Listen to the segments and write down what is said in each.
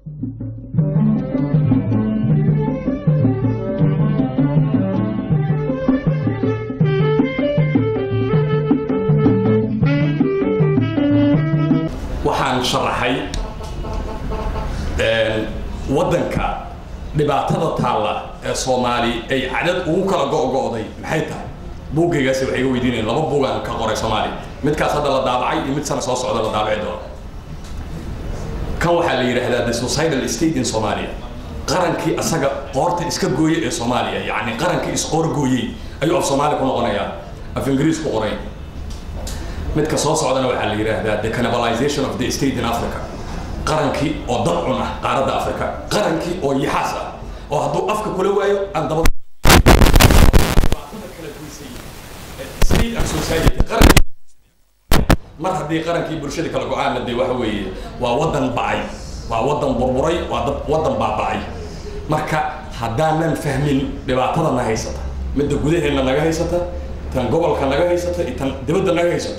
waxaan sharaxay waddanka dhibaatada taalla ee soomaali ay cadad ugu kala go'go'day maxay tahay buuggaygaasi waxay iga weydiinayeen laba buugaan ka qoray soomaali midkaas hadda la daabacay iyo mid sana soo socda la daabaci doono kan waxaa la yidhaahdaa the societal state in somalia qarankii asaga qoorta iska gooye ee soomaaliya yacni qarankii isqoor gooyey ayuu af soomaali ku noqonayaa af ingiriis ku qoray midka soo socdana waxaa la yidhaahdaa the cannibalization of the state in africa qarankii oo dad cun ah qaaradda africa qarankii oo yaxaas ah oo hadduu afka kula waayo aan dabada state and society qarankii mar haddii qarankii bulshada kala go-aanna dee waxa weeye waa waddan bacay waa waddan burburay waa dad waddan baabacay marka haddaanan fahmin dhibaatada na haysata midda gudaheenna naga haysata tan gobolka naga haysata iyo tan dibadda naga haysata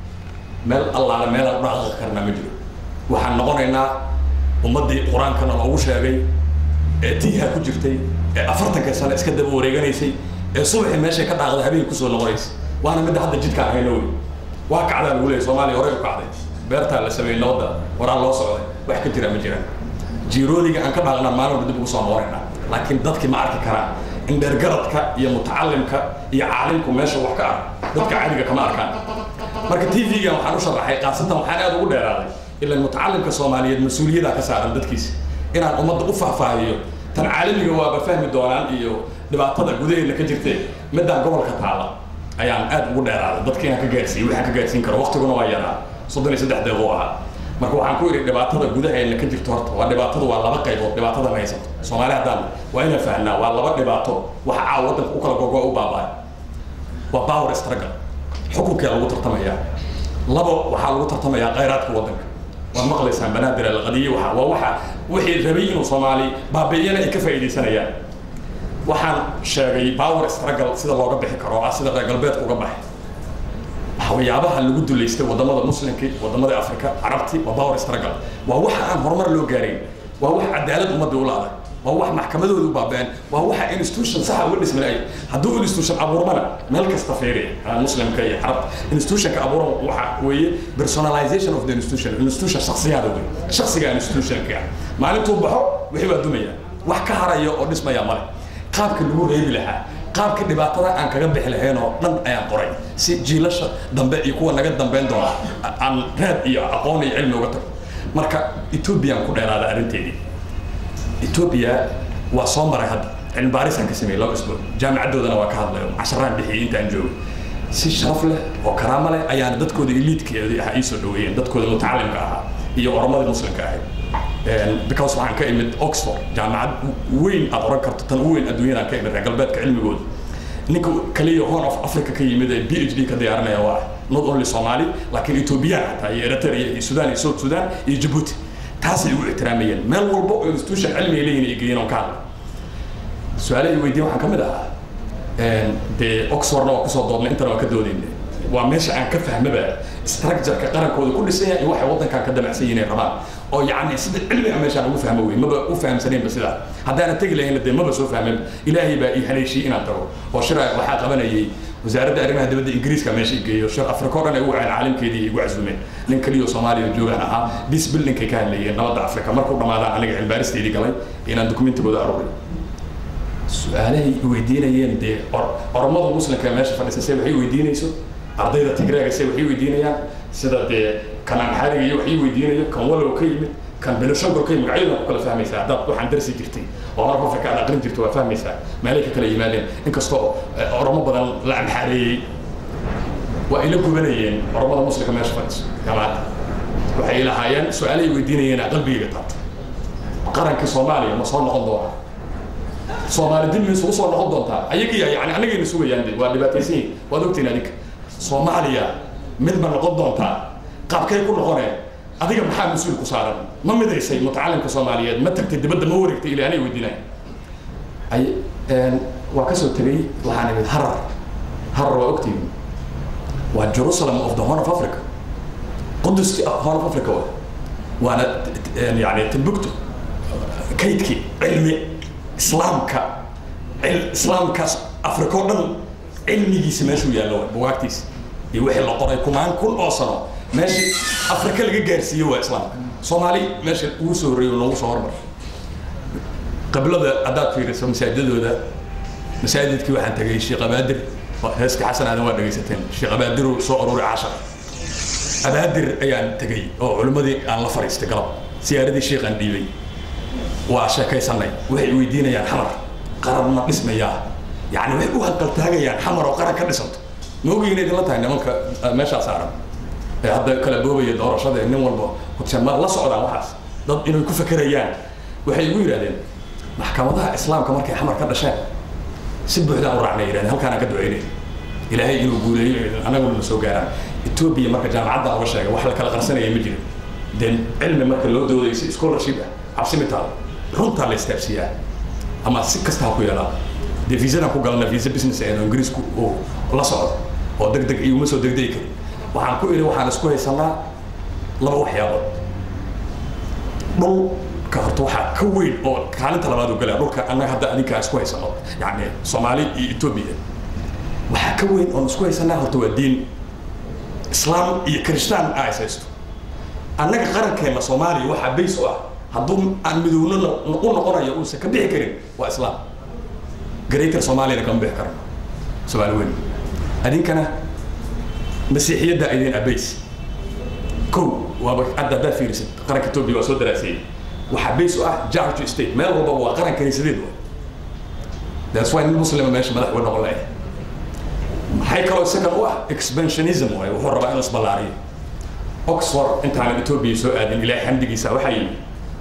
meel allaale meelaan u dhaqaqi karnaa ma jiro waxaan noqonaynaa ummaddii qur-aankana loogu sheegay ee tiiha ku jirtay ee afartanka sano iska daba wareeganaysay ee subaxii meeshay ka dhaaqda habeen kusoo noqonaysa waana midda hadda jidkaan hayno wey waa kacdaa lagu leeyay soomaaliya horey u kacday beertaa la sameeyey nabadda waraa loo socday wax ka jira ma jiraan jiiroodiga aan ka dhaaqnaa maalin walba dib ugu soo noqonaynaa laakiin dadkii ma arki karaan in dheergaradka iyo mutacalimka iyo caalimku meesha wax ka ah dadka caadiga kama arkaan marka t v-gan waxaan u sharaxay khaasatan waxaan aad ugu dheeraaday ilan mutacalimka soomaaliyeed mas-uuliyadaa ka saaran dadkiisa inaan ummadda u faahfaahiyo tan caalamiga waaba fahmi doonaan iyo dhibaatada gudaheedna ka jirtee midaan gobolka taala ayaan aad ugu dheeraaday dadka inaan ka gaarsiiyo waxaan ka gaarsiin karo waqtiguna waa yaraa soddon iyo saddex deeqo ahaa marka waxaan ku idhi dhibaatada gudaheena ka jirto horta waa dhibaatadu waa laba qaybood dhibaatada na haysato soomaali haddaan waa inaan fahnaa waa laba dhibaato waxa caawa waddanka u kala gogo u baaba'ay waa power struggle xukunkaa lagu tartamayaa labo waxaa lagu tartamayaa khayraadka waddanka waad maqlaysaan banaadir alqadiye waxa waa waxa wixii rabay inuu soomaali baabi'iyana ay ka faa'iidaysanayaan waxaan sheegay power struggle sida looga bixi karo oo ah sida reer galbeedka uga baxay waxyaabaha lagu duleystay wadamada muslimka wadamada afrika carabti waa power struggle waa waxa aan horumar loo gaarayn waa wax cadaalad ummadda u laaday waa wax maxkamadooda u baaba'een waa waxa institution saxa uga dhisman ay hadduu institution abuurmana meel kasta fiiri muslimka iyo carabta institutionka abuuran waxa weeye personalization of the institution institution shaksiyaada wey shaksiga institutionka maalintuu baxo wixii baa dumaya wax ka haraya oo dhismaya male qaabka lagu reebi lahaa qaabka dhibaatada aan kaga bixi lahayn oo dhan ayaan qoray si jiilasha dambe iyo kuwa naga dambeyn doona aan raad iyo aqoon iyo cilmi uga tago marka ethoobiyan ku dheeraada arrinteedii etoobiya waa soo maray hadda cilmi baarisaan ka sameeyey laba isbuuc jaamicaddoodana waa ka hadlayo casharaan bixiyey intaan joogo si sharaf leh oo karaamo leh ayaana dadkooda eliidkeedii ah ii soo dhaweeyeen dadkooda mutacalimka ahaa iyo oromadii muslimka ahayd because waxaan ka imid oxford jaamacad weyn aad oran karto tan u weyn adduunyadaan ka imid reer galbeedka cilmigooda ninka kaliya horn of africa ka yimid ee b h d ka diyaarinaya waa not only somali laakiin ethoobiyan xataa iyo eritrea iyo sudan iyo south sudan iyo djibouti taasay ugu ixtiraamayeen meel walba oo institution cilmi ay leeyihin ay geeyeen on ka hadla su-aalahay weydiin waxaan ka mid ahaa dee oxfordna waa kusoo doodnay intana waa ka doodayna waa meesha aan ka fahmaba structureka qarankooda ku dhisan yahay iyo waxay waddankan ka damacsan yihiin ay rabaan oo yacni sida cilmiga meeshaan ugu fahmo wey maba u fahamsanaynba sidaa haddaana tegi lahayna dee maba soo fahmin ilaahay baa ii haleeshiyey inaan tago oo shira waxaa qabanayay wasaaradda arrimaha dibadda ingiriiska meesha igeeyo shir afrika o dhan ay ugu waceen caalimkeedii igu casuumeen nin kaliyo soomaaliya joogaan ahaa dis buildingkay ka hadlayeen nabadda afrika markuu dhamaadaan aniga cilbaaristeedii galay inaan dokumentigooda aruray su-aalahay weydiinayeen dee oromada muslimka meesha fadhisa se waxay weydiinayso ardayda tigreega se waxay weydiinayaan sida dee kan amxaariga iyo waxay weydiinayo kan walow ka yimid kan beloshango ka yimid magacyadan ku kala fahmaysaa haddaad waxaan darsi jirtay oo horab afrika aad aqrin jirto waa fahmaysaa meelay ka kala yimaadeen inkastoo oromo badan la amxaareeyey waa ila gubanayeen oromada muslimka meesha fadhiso jamaacadda waxay lahaayeen su-aalahay weydiinayeen qalbigayga taabta qarankii soomaaliya ma soo noqon doonaa soomaali dib ma isugu soo noqon doontaa ayagiya yani anagayna sugayaan de waa dhibaataysan yihin waad ogtiin adinka soomaaliya mid ma noqon doontaa qaabkay ku noqoneen adiga maxaa mas-uul ku saaran ma midaysay mutacalimka soomaaliyeed ma tagtay dibadda ma wareegtay ilaa anay weydiinaya ay waa kasoo tegay waxaan imid harar harar waa ogtiin waa jerusalem of the horn of africa qudus horn of africa wa waana yani timbuktu kaydkii cilmi islaamka islaamkaas afrika o dhan cilmigiisa meeshuu yaallo waay bugaagtiisa iyo wixii la qoray kumaan kun oo sano meeshii afrika laga gaarsiiye waa islaamka soomaali meesha ugu soo horreeyo noogu soo hormar qablada haddaad fiiriso masaajidadooda masaajidkii waxaan tegay sheekh abaadir heeska xasan aadan waa dhegaysateen sheekh abaadiru soo aruuri cashar abaadir ayaan tegay oo culimmadii aan la fariistay galab siyaaradii sheekhaan dhiibay waa sheekaysanay waxay weydiinayaan xamar qaran ma dhismayaa yani waxay u hanqaltaagayaan xamar oo qaran ka dhisanto ma ogeyn idinla tahay nimanka meeshaa saaran ee hadda kala boobaya doorashada nin walba hogsan ma la socdaan waxaas dad inay ku fakerayaan waxay igu yidhahdeen maxkamadaha islaamka markay xamar ka dhasheen si buuxdaan u raacnay yidhahdeen halkaanaan ka ducaynay ilaahay inuu guuleeyo anaguna na soo gaaraan etoobiya marka jaamacadda uga sheegay wax la kala qarsanaya ma jiro dee cilmi marka loo doodayo si scholarship ah cabsi mitaal runtaa la istaabsiiyaa ama si kasta ha ku yeelaa dee viisadan ku galna viisa business ee ingiriisku uu la socdo oo deg deg iguma soo degdegi karin waxaan ku idhi waxaan isku haysanaa laba waxyaabood dhulka horta waxaa ka weyn oo kaalinta labaad u galaa dhulka annaga hadda adinkaa isku haysano yani soomaali iyo etoobiya waxaa ka weyn oon isku haysanaa horta waa diin islaam iyo kiristaan aa is haysto annaga qarankeena soomaaliya waxaa bays u ah hadduu aan midowno u noqonayo uusan ka bixi karin waa islaam greater soomaaliyana kama bixi karno soomaali weyn adinkana masiixiyadda idin abays kow waaba hadda haddaad fiirisid qaranka etoobiya waa soo daraaseeyey waxaa bays u ah georgia state meel walba waa qaran kaniisadeed wa that's why nin muslima meesha madax uga noqon lahay maxay kaloo isagan u ah expansionism waay wuxuu rabaa inuu isballaariyo oxford intaanan etoobiya soo aadin ilaahay xamdigiisa waxaa yimi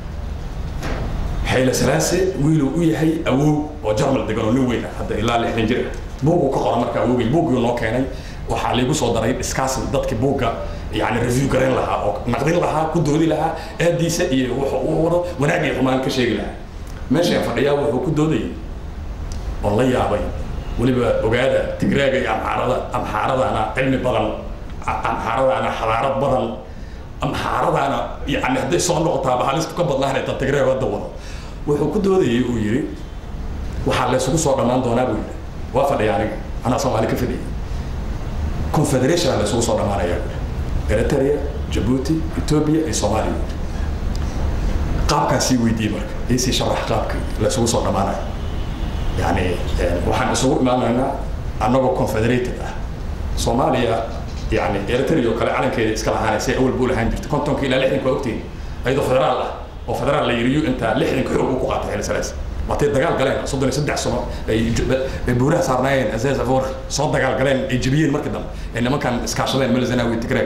xayla salaase wiiluu u yahay awow oo jarmal degan oo nin weyn ah hadda ilaa lixdan jir ah buuguu ka qora marka awowgii buuggii noo keenay waxaa laygu soo daray discussion dadkii buugga yani review garayn lahaa oo naqdin lahaa ku doodi lahaa aadiisa iyo wuxuu u wado wanaag iyo xumaan ka sheegi lahaa meeshaan fadhiyaa wuxuu ku doodayay oo la yaabay weliba ogaada tigraaga iyo amxaarada amxaaradaana cilmi badan amxaaradaana xadaarad badan amxaaradaana yani hadday soo noqotaaba halistu ka badnaanay tan tigraag hadda wado wuxuu ku doodayay uu yidhi waxaa laysugu soo dhammaan doonaa buu yidhi waa fadhiya aniga anaa soomaali ka fadhiyay confederation laysugu soo dhammaanaya buu eritrea jabuuti ethiopia iyo soomaaliya qaabkaasii weydiiyey marka iisii sharax qaabka laysugu soo dhammaanayo yani waxaan isugu imaanaynaa annagoo confederated ah soomaaliya yani eritrea oo kale calankeeda iska lahaanaysay awal buu lahaan jirtay kontonka ilaa lixdanka waa ogtiin ayadoo federaal ah oo federaal la yiriyo intaa lixdanka xoog uu ku qaatay xelisalaas waatay dagaal galeen soddon iyo saddex sano ay buuraha saarnaayeen azeez afor soo dagaal galeen ay jebiyeen markii dambe ay nimankan iskaashadeen melzanawi tigreg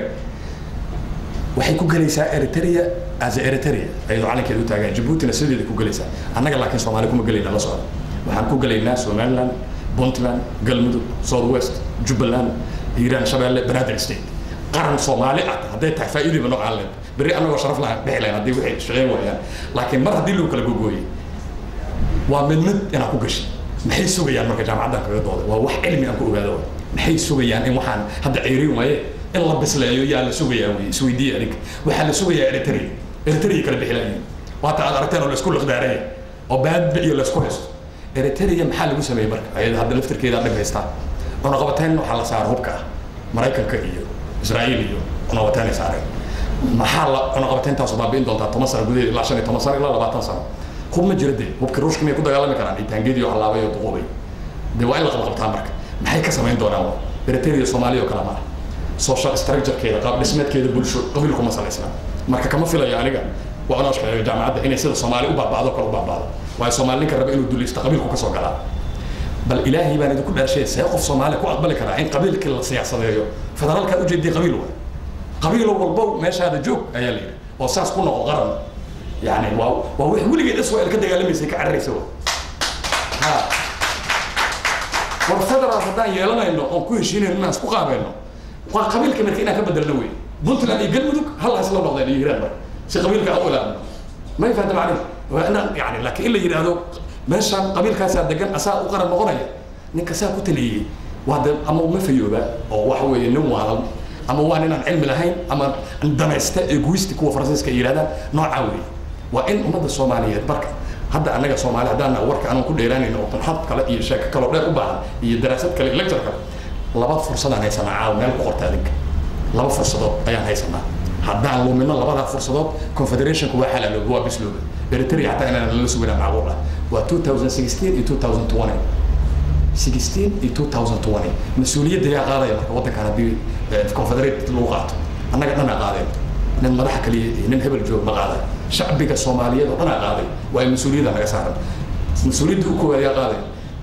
waxay ku gelaysaa eritrea as eritrea ayadoo calankeeda u taagan jabuutina sideeda ku gelaysaa annaga laakiin soomaali kuma gelayna la socda waxaan ku gelaynaa somaliland puntland galmudug south west jubbaland hiiraan shabeelle banaadir state qaran soomaali ah hadday tahay faa'iidayba noocaan leed berri annagoo sharaf lahaan bixi lahayn haddii waxay shaqeyn waayaan laakiin mar haddii lagu kala gogooyey waa mid mid inaan ku gashay maxay sugayaan marka jaamacaddan kaga dooday waa wax cilmi aan ku ogaado waay maxay sugayaan in waxaan hadda ceyrin waaye in la bisleeyo yaa la sugayaa wey isweydiiya adinka waxaa la sugayaa eritrea eritrea kala bixi lahayn waata aad aragteen oo laisku liqdaaraya oo baadba iyo laisku haysto eritrea maxaa lagu sameeyey marka ayada hadda laftirkeeda dhib haystaa cunaqabateyn waxaa la saara hubka ah maraykanka iyo israa'iil iyo cunaqabateyn ay saareen maxaa la cunaqabateyntaasu baabi'in doontaa toban sano gudaheed ilaa shan iyo toban sano ilaa labaatan sano hub ma jira dee hubka ruushka miyay ku dagaalami karaan iyo taangeedii oo halaabay oo duqoobay dee waa in la qabqabtaa marka maxay ka samayn doonaan eritrea soomaaliya oo kale ma ah social structurekeeda qaab dhismeedkeeda bulsho qabiilkuma salaysna marka kama filayo aniga waa inoo shaqeeyo jaamacadda inay sida soomaali u baaba'do kale u baaba'do waayo soomaali ninka raba inuu dulaysto qabiilku ka soo galaa bal ilaahay baan idinku dhaashay see qof soomaali ku aqbali karaa in qabiilkii la siyaasadeeyo federaalkaad ujeediya qabiil waay qabiilo walbo meeshaada joog ayaa la yidhi oo saas ku noqo qaran yani waa waa wix weligeed israel ka dagaalamaysay ka cararaysa wa ha war federaal haddaan yeelanayno oon ku heshiinayno inaan isku qaabayno waa qabiilka marka inaan ka bedelno wey puntland iyo galmudug hal hasla noqdeen iyo hiiraan marka si qabiilka aan u ilaadno ma fahanta macnihi waa inaan yani laakiin in la yidhaahdo meeshaan qabiilkaasaa degan asaa u qaran noqonaya ninka saa ku taliyey waa de ama ma fayooba oo waxa weeye nin waalan ama waa ninaan cilmi lahayn ama danaysta egoisti kuwa faransiiska ay yidhahdaan noocaa weeye waa in ummadda soomaaliyeed marka hadda annaga soomaali haddaan warka aanan ku dheeraanayno oo qanxad kale iyo sheeko kaloo dheer u baahan iyo daraasad kale iyo lecture kale laba fursadaan haysanaa caawa meel ku qorta adinka laba fursadood ayaan haysanaa haddaan lumino labadaa fursadood confederationku waa xalaalooba waa bislooba eritrea xataa inaan lala suginaa macquul ah waa 2016 iyo 2020 16 iyo 2020 mas-uuliyadda yaa qaadaya marka waddankan haddii confederate lagu qaato annaga dhanaa qaadeen nin madaxa kaliya iyo nin hebel joog ma qaaday shacbiga soomaaliyeed oo dhanaa qaaday waa mas-uuliyadda naga saaran mas-uuliyadda u koowaad yaa qaaday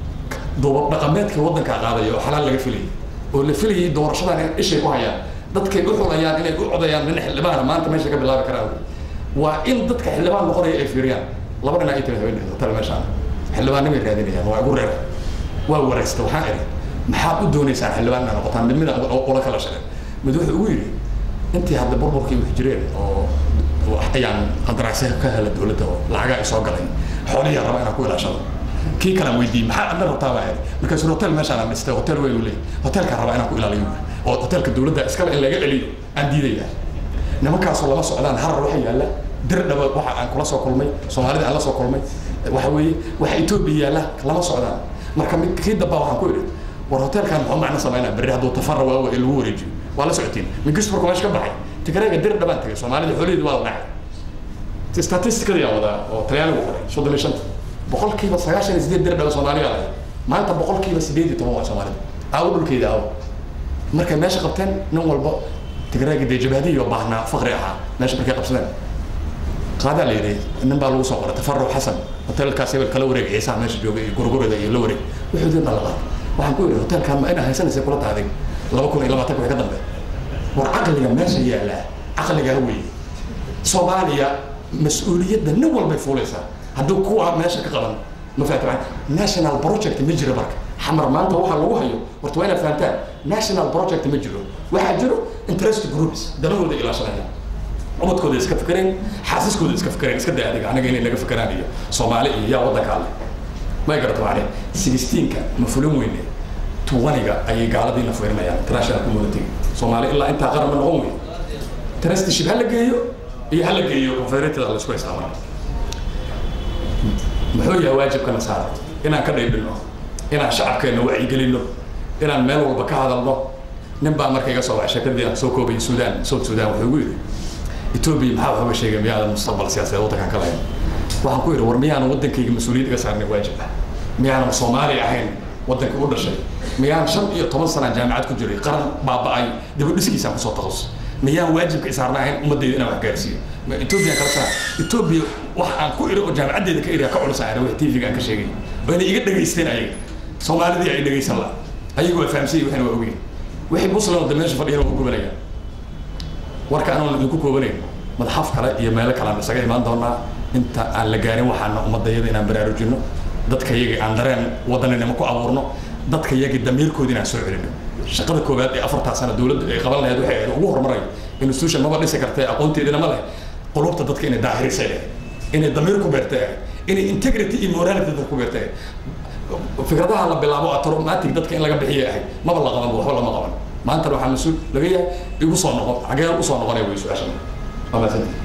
duubab dhaqameedka waddankaa qaadaya oo xalaal laga filayay oo la filayay doorashadan in ishay ku hayaan dadkay u xulayaan inay u codayaan nin xildhibaana maanta meesha ka bilaabi karaan waa in dadka xildhibaan noqonaya ay fiiriyaan laba nin ay tiri habeen hotel meeshaan xildhibaannimay raadinayaan waa igu reer waa wareesta waxaan idhi maxaad u doonaysaan xildhibaan inaa noqotaan mid mida ula kala shaqeen mid wuxuu ugu yidhi intii hadda burburkii wax jireen oo ayaan qandaraasya ka hela dowladda oo lacagaa ay soo galay xooliyaa raba inaan ku ilaashado kii kalaan weydiiyey maxaa adna rabtaa baa idhi markaasuu hotel meeshaan aan dhistay hotel weyn uu leeyahy hotelkaan rabaa inaan ku ilaaliyo oo hotelka dowladda iskale in laga celiyo aan diidaya nimankaasoo lama socdaan harar waxa yaalla dir dhaba waxa aan kula soo kulmay soomaalida aan la soo kulmay waxa weeye waxa etoobiya yaalla lama socdaan marka kii dambaa waxaan ku idhi war hotelkan muxuu macno samaynaa berri hadduu tafara waa ee lagu wareejiyo waa la socotiin mingisburka meesha ka baxay tigareega dir dhabaan tagay soomaalida xoolaheedu waa la dhacay statistikadii aan wadaa oo talyaanigu qoray soddon iyo shanta boqolkiiba sagaashan iyo sideed dir dhaba soomaaliga lahay maanta boqolkiiba sideed iyo toban waa soomaalida aawo dhulkeeda aawo markay meesha qabteen nin walba tigareega dee jabhadihi oo baahnaa fakri ahaa meesha markay qabsadeen qaadaa la yidhi nin baa lagu soo qoray tafaruc xasan hotelkaas hebel kala wareeg ciisaha meesha jooga iyo gurgurada iyo la wareeg wuxuu dib la qaatay waxaan ku yidhi hotelkan ma inaa haysanaysa kula tahday laba kun iyo labaatanka wixii ka dambe war caqliga meesha yaallaa caqligaa weeye soomaaliya mas-uuliyadda nin walbay fuulaysaa hadduu kuwa meesha ka qaban ma fahamta national project ma jiro marka xamar maanta waxa lagu hayo horta waa inaad fahamtaan national project ma jiro waxaa jiro interest groups danahooda ilaashanaya ubadkooda iska fikereen xaasiskooda iska fikereen iska day adiga anaga inay naga fikeraan iyo soomaali iyo yaa waddanka alle may garata macne sixteenka ma fulin weyne tuwaniga ayay gaaladiina fiirinayaan international community soomaali ilaa intaa qaran ma noqon wey trustship ha la geeyo iyo ha la geeyo confederated la isku xisaabana muxuu yahay waajibkana saara inaan ka dhaydhino inaan shacabkeenna wacyigelino inaan meel walba ka hadalno nin baa marka iga soo baxay sheekadii aan soo koobay suudaan south suudaan wuxuu igu yidhi etoobiya maxaa waxba sheegay miyaadan mustaqbal siyaasadeed waddankan ka lahayn waxaan ku yidhi war miyaanan waddankayga mas-uuliyad iga saarnay waajib ah miyaanan soomaali ahayn waddanka u dhashay miyaan shan iyo toban sanaan jaamacad ku jiray qaran baaba'ay dibadhiskiisaan kusoo takhasus miyaan waajibka isaarna ahayn ummadayda inaan wax gaarsiiyo etoobiya kala saa etoobiya wax aan ku iri oo jaamacaddeeda ka iriya ka culusa aan wax tv-ga aan ka sheegay oo inay iga dhegaysteen ayaga soomaalidii ay dhegaysan la ayagu waa fahamsanyay waxna waa ogeyn wixii muslim oo meesha fadhiyana waa ku gubanayaan warka anoon idinku koobanayn madaxaf kale iyo meelo kale aan isaga imaan doonaa inta aan la gaarin waxaana ummadayada inaan baraarujino dadka yagii aan dareen wadaninimo ku abuurno dadka yagii damiirkoodi inaan soo celino shaqada koowaad ee afartaa sano dowladda ay qaban lahayd waxay ahayd ugu horumarayo institution maba dhisi kartee aqoonteedina ma leh qulubta dadka inay daahirisay ahayd inay damiir ku beertay ahayd inay integrity iyo morality dadka ku beertay ahayd fikradaha la bilaabo automatic dadka in laga bixiya ahayd maba la qaban waxba lama qaban maantana waxaa mas-uul laga yahay igu soo noqon xagee usoo noqonaya way su-aashan waa mahadsantihi